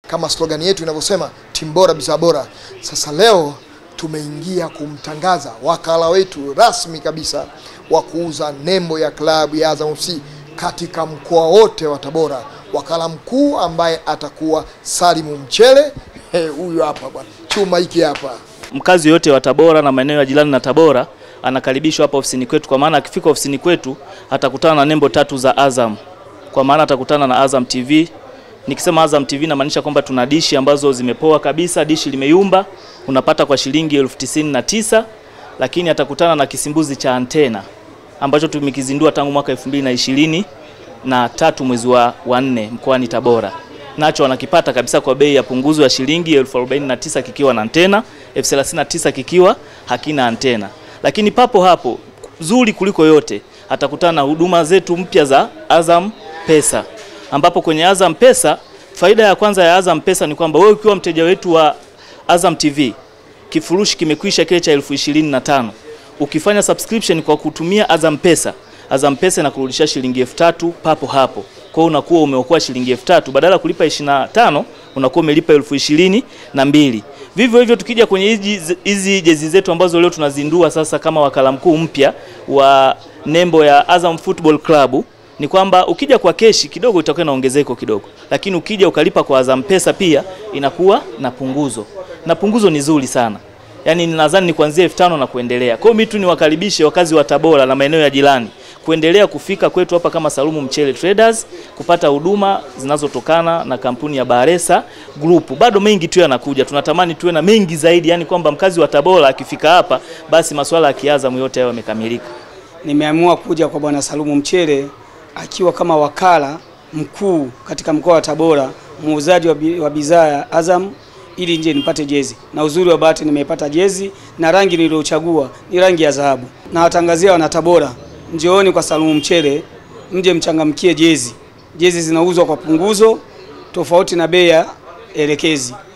kama slogani yetu inavyosema, timu bora bidhaa bora. Sasa leo tumeingia kumtangaza wakala wetu rasmi kabisa wa kuuza nembo ya klabu ya Azam FC katika mkoa wote wa Tabora. Wakala mkuu ambaye atakuwa Salimu Mchele, huyu hapa bwana, chuma hiki hapa. Mkazi yote wa Tabora na maeneo ya jirani na Tabora anakaribishwa hapa ofisini kwetu, kwa maana akifika ofisini kwetu atakutana na nembo tatu za Azam, kwa maana atakutana na Azam TV. Nikisema Azam TV namaanisha kwamba tuna dishi ambazo zimepoa kabisa, dishi limeyumba, unapata kwa shilingi elfu tisini na tisa, lakini atakutana na kisimbuzi cha antena ambacho tumekizindua tangu mwaka 2020 na tatu mwezi wa wa nne mkoani Tabora. Nacho wanakipata kabisa kwa bei ya punguzo ya shilingi elfu arobaini na tisa kikiwa na antena, elfu thelathini na tisa kikiwa hakina antena. Lakini papo hapo zuri kuliko yote atakutana na huduma zetu mpya za Azam Pesa, ambapo kwenye Azam Pesa faida ya kwanza ya Azam Pesa ni kwamba wewe ukiwa mteja wetu wa Azam TV kifurushi kimekwisha kile cha elfu ishirini na tano ukifanya subscription kwa kutumia Azam Pesa, Azam Pesa inakurudishia shilingi elfu tatu papo hapo. Kwa hiyo unakuwa umeokoa shilingi elfu tatu badala ya kulipa 25 unakuwa umelipa elfu ishirini na mbili. Vivyo hivyo tukija kwenye hizi hizi jezi zetu ambazo leo tunazindua sasa kama wakala mkuu mpya wa nembo ya Azam Football Club ni kwamba ukija kwa keshi kidogo itakuwa na ongezeko kidogo, lakini ukija ukalipa kwa Azam Pesa pia inakuwa na punguzo, na punguzo ni zuri sana yaani nadhani ni kuanzia elfu tano na kuendelea. Kwa hiyo mimi tu niwakaribishe wakazi wa Tabora na maeneo ya jirani kuendelea kufika kwetu hapa kama Salumu Mchele Traders kupata huduma zinazotokana na kampuni ya Baresa Group. Bado mengi tu yanakuja, tunatamani tuwe na mengi zaidi, yani kwamba mkazi wa Tabora akifika hapa basi masuala ya kiazamu yote hayo yamekamilika. Nimeamua kuja kwa bwana Salumu Mchele akiwa kama wakala mkuu katika mkoa wa Tabora, muuzaji wa bidhaa ya Azam ili nje nipate jezi, na uzuri wa bahati nimeipata jezi na rangi niliyochagua ni rangi ya dhahabu. Na watangazia wana Tabora, njooni kwa Salumu Mchele, mje mchangamkie jezi. Jezi zinauzwa kwa punguzo tofauti na bei ya elekezi.